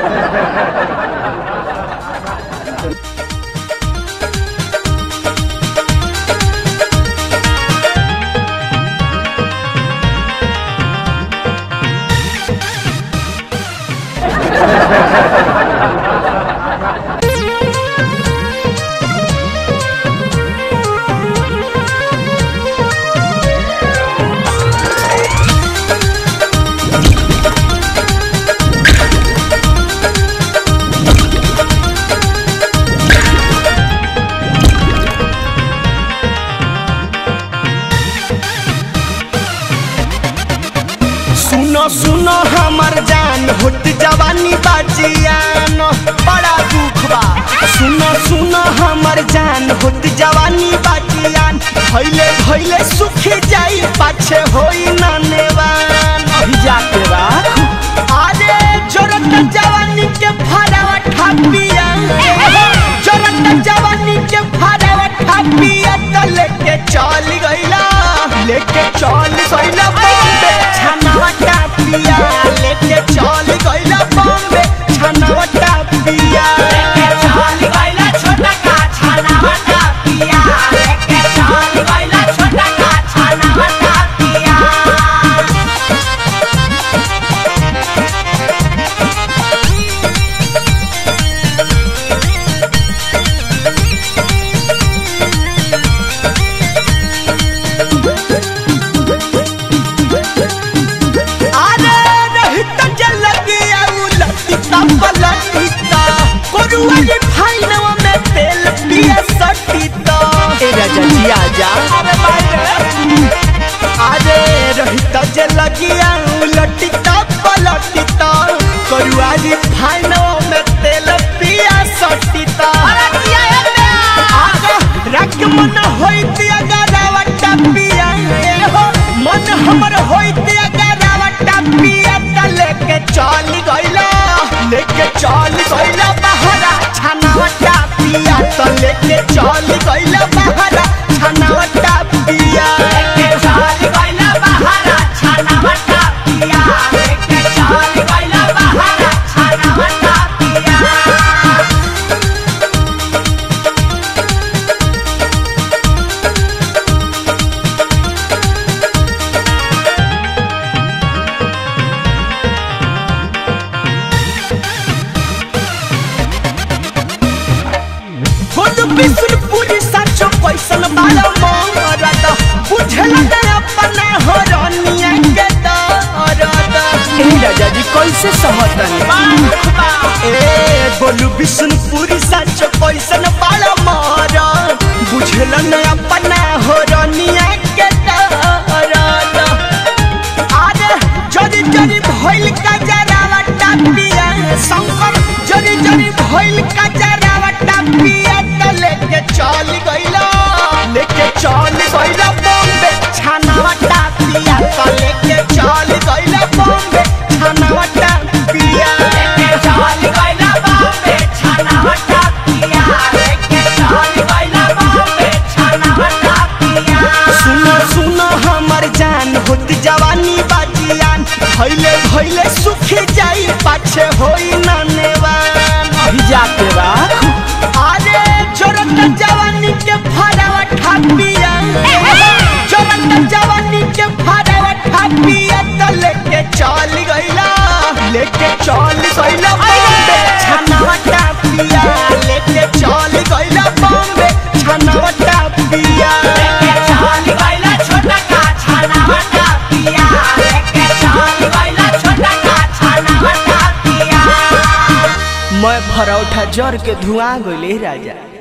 सुनो सुनो हमर जान होट जवानी बाजियान बड़ा दुख बा सुनो सुनो हमर जान होट जवानी बाजियान भइले भइले सुख जाई पाछे होई ननेवान अभी जाके बा अरे जोरत जवानी के फरावा ठापिया जोरत जवानी के फरावा ठापिया त लेके चल गइला लेके चल गइला बॉम्बे छनावा टापिया लेके चल गइला बॉम्बे छनावा टापिया लेके चल गइला छोटा का छनावा टापिया लेके चल गइला छोटा का छनावा टापिया अरे रहित जल गया उलटिता पलटिता कोरुआली फाइनवा में तेल पिया सटिता ए राजा जी आजा अरे भाई अरे रहित जल गया उलटिता पलटिता कोरुआली फाइनवा में तेल पिया सटिता अरे किया आगा रख मन होइत अगरावा टपिया ए हो मन हमर होइत अगरावा टपिया त लेके चल गइला लेके चल गइला बहरा छनावा टपिया त लेके चल गइला बहरा छनावा टपिया लेके चल गइला बहरा छनावा टपिया लेके चल गइला बहरा छनावा टपिया खुद बिसुरपुरी साचो कैसन बालो मोरद बुझल न अपना हरनिया के दरद ए राजा जी कैसे सहतन ए बोलू बिसुरपुरी साचो कैसन बालो मोरद बुझल न अपना हरनिया के दरद आरे जरी जरी भइल का जरावा टापिया शंकर जरी जरी भइल का जरावा टापिया त लेके चल गइला लेके चल गइला बॉम्बे छानावा टापिया त लेके चल गइला बॉम्बे छानावा टापिया लेके चल गइला बॉम्बे छानावा टापिया लेके चल गइला बॉम्बे छानावा टापिया सुनो सुनो हमर जान होत जवानी बाजियान भइले भइले सुख जाई पाछे होई ननेवान अभी जाके बा अरे जोरत जवानी के फरावा ठापिया जोरत जवानी के फरावा ठापिया त लेके चल गइला लेके चल गइला बॉम्बे छनावा टापिया लेके चल गइला बॉम्बे छनावा टापिया लेके चल गइला छोटा का छनावा टापिया लेके चल गइला छोटा का छनावा टापिया मैं भरौठा जर के धुआं गइले राजा